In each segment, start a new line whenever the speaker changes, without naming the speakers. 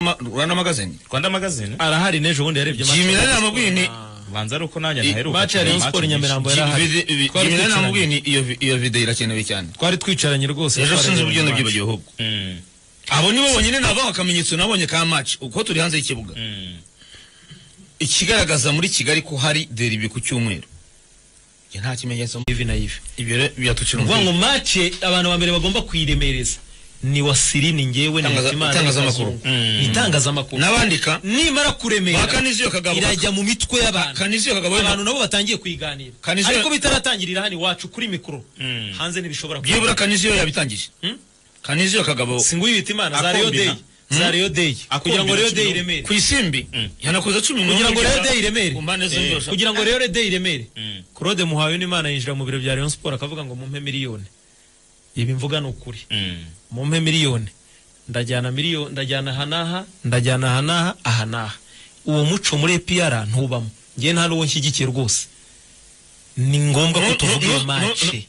Ma- Rwanda magazine
rwanda magazine
arahari n'ejo bundi yarebye match.
Jimmy nari namubwiye ni
ubanza ari uko nanjye
I-
ntaheruka
match ya
kureba
Rayon Sport
nyinshi.
Nyamirambo
Ji-
yarahari
vide- vi-
Twari
Jimmy nari
dukinanye.
namubwiye ni iyo vi- iyo video irakenewe cyane
twari twicaranye rwose
ejo
twareba
sinzi ubugendo
match.
bwibagirwa ahubwo
Mm,
abo nibo bonyine nabaho akamenyetso nabonye ka match uko turi hanze y'ikibuga
mm.
ikigaragaza muri kigali ko hari deribi ku cyumweru Njye nta kimenyetso
ivi na ivi
ibyo rero biratucira
vuga ngo
umutwe.
match abantu ba mbere bagomba kuyiremereza ni wasiri ni njyewe ni
Itangaza-
Hitimana, ni
itangazamakuru.
Kazungu.
Mm.
Ni itangazamakuru
n'abandika
nimara kuremera
bakaniziyo kagabo
irajya mu mitwe y'abantu
kaniziyo kagabo
abantu nabo batangiye kuyiganira
Kanizo-
ariko bitaratangirira hano iwacu kuri mikoro
Mm.
hanze ntibishobora
byibura kaniziyo yabitangije
Hmm?
kaniziyo kagabo
singuye ibita imana za
Akombina.
Rayon Day za
Hmm?
Rayon Day kugira ngo
Akombina
Rayon Day
kino.
iremere
ku isimbi yanakoze cumi n'umwe
kugira ngo Rayon Day iremere
ku mpande zombi barashaka-
kugira ngo Rayon Day iremere
Mm.
Claude Muhawe n'Imana yinjira mu biro bya Rayon Sport akavuga ngo mumpe miliyoni ibi mvuga ni ukuri
Mm.
mumpe miliyoni ndajyana miliyoni ndajyana aha n'aha ndajyana aha n'aha aha n'aha uwo muco muri EPR ntubamo njye nta n'uwo nshyigikiye rwose ni ngombwa
No,
ko
no,
tuvuga
no,
iyi
no,
mace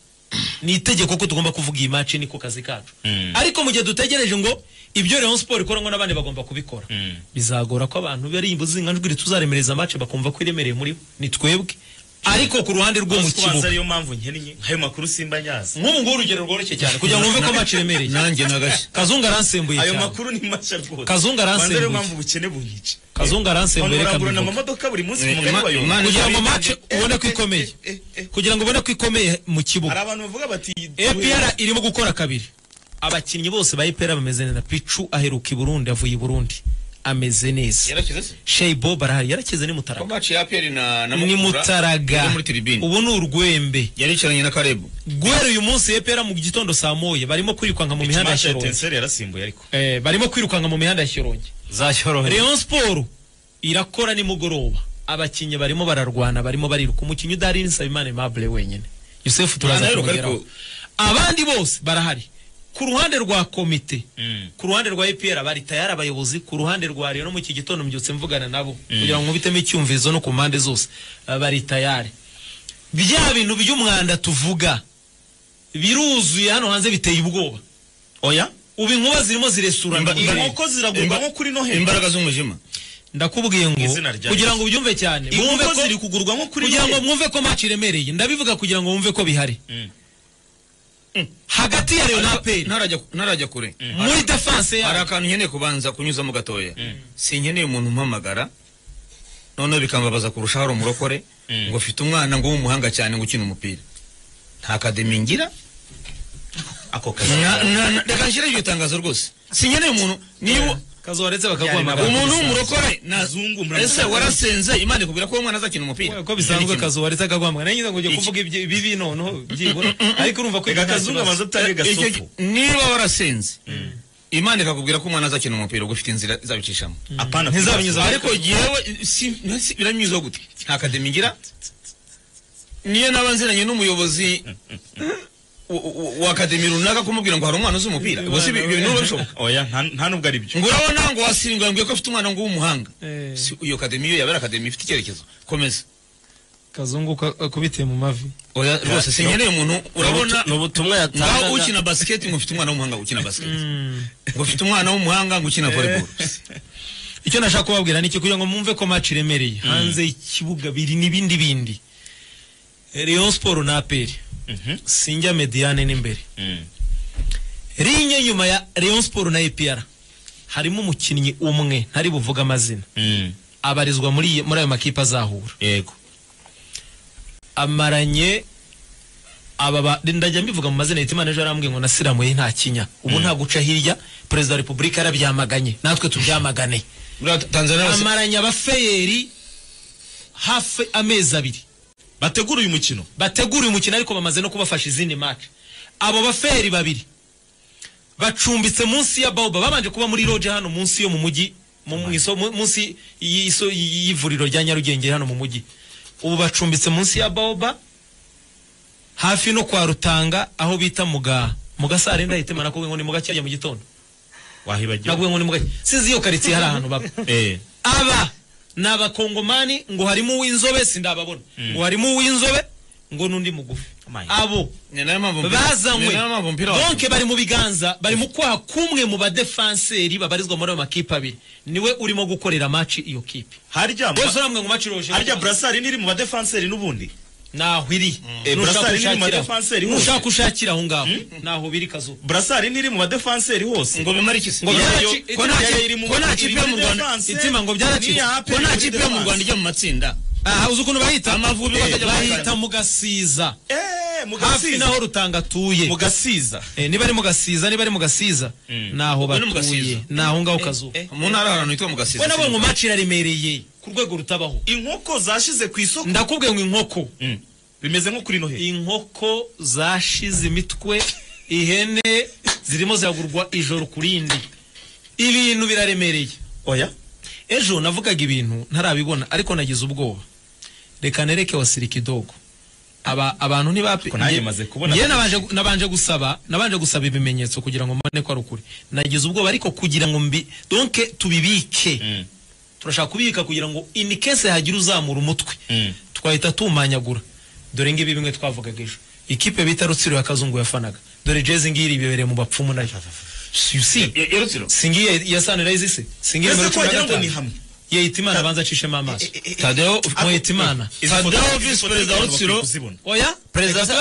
ni itegeko ko tugomba kuvuga iyi mace niko kazi kacu
Mm.
ariko mu gihe dutegereje ngo ibyo Rayon Sport ikora ngo n'abandi bagomba kubikora
Mm.
bizagora ko abantu bari imbuzinganjwi tuzaremereza mace bakumva ko iremereye muri bo ni twebwe ariko ku ruhande rwo mu
Uzi ko ubanza
kibuga
ariyo mpamvu nkennye ayo makuru simba nyazi
nk'ubu ngubu urugero rworoshye cyane kugira ngo wumve ko mace iremereye
nanjye nagashya
kazungu aransembuye
ayo
cyane
makuru ni mashya rwose
Kazungu
Ubanza ariyo
aransembuye.
mpamvu ubukene bunyica
kazungu aransembuye reka
Banurangurana
mbivuge
amamodoka buri munsi
Eh,
ku mugani
Ima-
wayo
Imana
kugira ngo
Imana-
mace ubone ko ikomeye
eh, eh.
kugira ngo ubone ko ikomeye mu
hari
kibuga
abantu bavuga bati
APR irimo gukora kabiri abakinnyi bose ba APR bameze neza picu aheruka i Burundi avuye i Burundi ameze neza
yarakize se
Sheibo barahari yarakize ni
ko
mutaraga
maci ya piyeri na na
ni
Mukura
mutaraga
yari muri tiribini
ubu ni urwembe
yaricaranye na karebu
guhera uyu munsi APR mu gitondo saa moya barimo kwirukanka mu mihanda ya
mashya
Shyorongi
tenseri yarasimbuye ariko
Eh, barimo kwirukanka mu mihanda ya Shyorongi
zashyoroheje
Rayon Sport irakora nimugoroba abakinnyi barimo bararwana barimo bariruka umukinnyi udarini Nsabimana Aimable wenyine Yusuf turaza
Anaheruka
kumugeraho
ariko-
abandi bose barahari ku ruhande rwa komite
Mm.
ku ruhande rwa EPR bari tayari abayobozi ku ruhande rwa Rayon no mu iki gitondo mbyutse mvugana nabo kugira ngo nkubitemo icyumvizo no ku mpande zose Ah, bari tayari bya bintu by'umwanda tuvuga biruzuye hano hanze biteye ubwoba
oya
ubu inkuba zirimo ziresurana
Imba-
mu kirere.
inkoko ziragurwa nko kuri noheli
imbaraga z'umwijima
ndakubwiye ngo
Izina rya
kugira ngo ubyumve cyane mwumve
inkoko
ko
ziri kugurwa nko kuri
kugira ngo
noheli
mwumve ko match iremereye ndabivuga kugira ngo mwumve ko bihari
Mm.
Mm. hagati ya Rayon na APR
ntarajya ntarajya kure
muri defense
hari
ya
akantu nkeneye kubanza kunyuzamo gatoya sinkeneye umuntu umpamagara noneho bikambabaza kurusha hari umurokore
Mm.
ngo afite umwana ngo w'umuhanga cyane ngo ukina umupira nta kademi ngira
ako
Na- na- na- reka nshyire iryo tangazo rwose sinkeneye umuntu niba
kazobaretse
Yari
bakaguhamagara
nabo-
umuntu w'umurokore nazungu
Zungu, murakoze.
ese warasenze imana ikubwira ko uwo mwana azakina umupira
ko bisanzwe
Yari kimwe.
kazobaretse akaguhamagara nangize ngo ujye
Iki-
kuvuga ibyo- ibibi noneho byibura ariko urumva ko
reka
nta
kazungu
kibazo.
amaze atange
Icyo-
gasopo
niba warasenze imana ikakubwira ko umwana azakina umupira ugufite inzira izabicishamo
apana
Ntizabinyuza-
ariko yewe si- si- biranyuzwa gute nta kademi ngira niyo naba nziranye n'umuyobozi wa- wa- wa akademi runaka kumubwira ngo hari umwana uzi umupira ubwo si ibyo bintu biba bishoboka
oya nta- nta nubwo ari byo
ngo urabona ngo wasiringwa yambwiye ko afite umwana ngo w'umuhanga
Eh.
Si- iyo kademi yo yaba ari akademi ifite icyerekezo komeza
kazungu ka- akubitiye mu mavi
oya rwose sinkeneye umuntu urabona
ni ubutumwa
ngaho
yatangaga
ukina basiketi ngo ufite umwana w'umuhanga ngo ukina basiketi ngo ufite umwana w'umuhanga ngo ukina volleyball
icyo nashaka kubabwira ni iki kugira ngo mwumve ko match iremereye hanze y'ikibuga biri n'ibindi bindi Rayon Sport na APR
Mhm.
sinjya mediane n'imbere
Mm.
rinye nyuma ya Rayon Sport na APR harimo umukinnyi umwe ntari buvuga amazina
Mm.
abarizwa muri muri ayo makipe azahura
yego
amaranye aba ba- ndajya mbivuga mu mazina Hitimana ejo yarambwiye ngo nasiramuye nta kinya ubu nta guca hirya perezida wa repubulika yarabyamaganye natwe tubyamagane
buriya tanzania bose-
amaranye abafeyeri hafi amezi abiri
bategura uyu mukino
bategura uyu mukino ariko bamaze no kubafasha izindi match abo baferi babiri bacumbitse munsi ya Baoba babanje kuba muri loge hano munsi yo mu mujyi mu mu iso- mu- munsi y'iso- y'ivuriro rya Nyarugenge hano mu mujyi ubu bacumbitse munsi ya Baoba hafi no kwa Rutanga aho bita muga mugasare ndahitemana ko ngo ni mugakirya mu gitondo
wahibagiwe
nabwo ngo ni mugakirya sinzi iyo karitsiye hari ahantu baba
eh
aba ni abakongomani ngo harimo uw'inzobe sindababona ngo harimo uw'inzobe ngo n'undi mugufi
My God.
abo
ni nayo mpamvu mpira-
bazanywe
ni nayo mpamvu mpira wa-
donke bari mu biganza bari mu kwaha kumwe mu badefanseri babarizwa muri ayo makipe abiri niwe urimo gukorera maci iyo kipe
harya
bose uramwe ngo maci iroje
harya burasari n'iri mu badefanseri n'ubundi
naho iri
Eh,
Nushaka
Burasari ni mu
ushakira-
badefanseri hose.
nushaka ushakira aho ngaho naho biri kazuba
burasari n'iri mu badefanseri hose
ngo bimara iki se
ngo
Yayo-
byaraci-
yayo
ko nta ki-
iri mu-
ko nta
iri
kipe
muri
yo mu Rwanda
defense.
itima ngo byaracitse
Niya
ko nta
muri
kipe yo mu
defense.
Rwanda ijya mu matsinda
aha uzi ukuntu bahita
Amavubi bakajya
bahita mu gasiza
Eh, mu
hafi
gasiza
naho rutanga atuye
mu gasiza
Eh, niba ari mu gasiza niba ari mu gasiza naho
Ubwo ni mu
batuye
Gasiza.
naho ngaho kazuba
mu ntara hari ahantu hitwa mu gasiza
we nabonye umaci iraremereye ku rwego rutabaho
inkoko zashize ku isoko
ndakubwiye ngo inkoko
Mm. bimeze nko kuri noheli
inkoko zashize imitwe ihene zirimo ziragurwa ijoro ku rindi ibintu biraremereye
oya
ejo navugaga ibintu ntarabibona ariko nagize ubwoba reka nereke wasirika idogo aba abantu ntibapi
Ariko nanjye maze kubona-
njye nabanje nabanje gusaba nabanje gusaba ibimenyetso kugira ngo mbone ko ari ukuri nagize ubwoba ariko kugira ngo mbi donc tubibike
Mm.
turashaka kubika kugira ngo in case hagira uzamura umutwe
Mm.
twahita tumanyagura dore ngibi bimwe twavugaga ejo ikipe bita rutsiro ya kazungu yafanaga dore jezi ngiri ibebereye mu bapfumu nayo you see
Ya- ya Rutsiro.
singiye ya sunrise se singiye
ese
numero
ko
cumi na
wagira ngo ni
gatanu
hamwe
yehitimana abanza acishemo amaso
eh, eh,
tadeo
Ako-
mwehitimana
Izi foto-
Fadao
izi
visi
foto
perezida wa
abantu bakwiye
Rutsiro.
kuzibona.
oya
perezida
perezida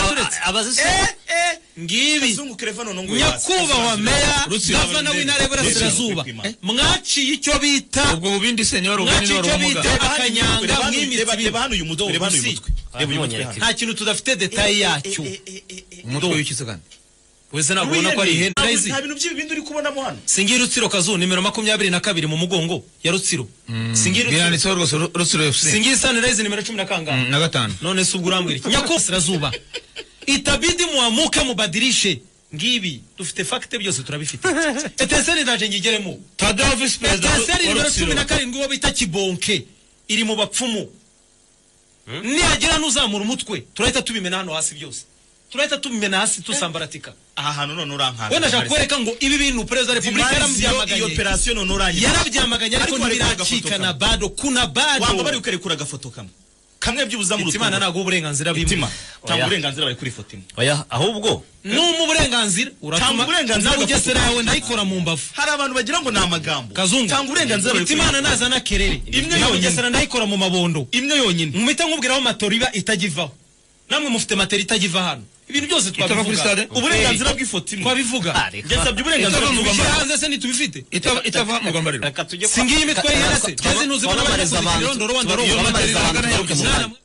abaturetse
Eh, eh,
ngibi
Kazungu kereva none ngo
nyakubahwa meya
Rutsiro
gavana
abarinzi-
w'intara y'uburasirazuba
Rutsiro.
Eh, mwaciye icyo bita
ubwo bubindi se niba ari ubunini
mwaciye
niba ari
icyo
ubumuga
bita akanyanga
reba
mw'imitsi
reba hano uyu mutwe reba hano uyu mutwe reba uyu mutwe hano.
nta kintu tudafite detaye yacyo
umutwe w'iki kandi
wese
Ntabwo
ntabwo ubona ko ari ihene Nayizi.
nta bintu by'ibindi uri kubonamo hano
singiye rutsiro kazu nimero makumyabiri na kabiri mu mugongo ya rutsiro singiye rutsiro
biranditseho rwose Ru- rutsiro fc
singiye sunrise nimero cumi na kangahe
Mm, na gatanu
none se ubwo urambwira iki nyakosirazuba itabidi muamuke mubadirishe ngibi dufite fakite byose turabifite eteseri ndaje nyigeremo
tadeo visi perezida wa
eteseri
wa
nimero cumi na
rutsiro
karindwi uwo bita kibonke iri mu bapfumu nihagera n'uzamura umutwe turahita tubimena hano hasi byose turahita tubimena hasi dusambaratika
aha hantu none urankanga
we ndashaka kwereka ngo ibi bintu perezida wa repubulika
iyo
yarabyamaganye
operasiyo none urangiye
yarabyamaganye ariko
Ariko wareka agafoto
ntibiracika na
kamwe.
bado kuna
wanga bari
bado
ukarekura agafoto kamwe kamwe byibuza mu
imana ntabwo uburenganzira bimwe
itima tanga
Oya.
uburenganzira bari kuri foto imwe
oya ahubwo
numa uburenganzira
Tanga
uratuma
uburenganzira agafata
nawe ugesera yawe
umutwe.
ndayikora mu mbavu
hari abantu bagira ngo ni amagambo
kazungu
tanga uburenganzira bari
Iti
kuri
imana
foto.
nazana kerere
Imwe
nawe
yonyine.
ugesera ndayikora mu mabondo
imwe yonyine
mwita nkubwiraho matoro iba itagivaho namwe mufite materi itagiva hano ibintu byose
Itava kuri stade?
twabivuga
uburenganzira bw'ifoto imwe
twabivuga
yasabye uburenganzira
Itava mu
bw'ifoto
tubishyira
Rwanda.
hanze se ntitubifite
Itava- itava mu rwambariro
reka tujye
singiye imitwe y'ihera se jezi ntuzibona bari
Twamamariza
kuzitira
abantu.
irondoro wandoro
Twamamariza abantu.
Mwana mwe-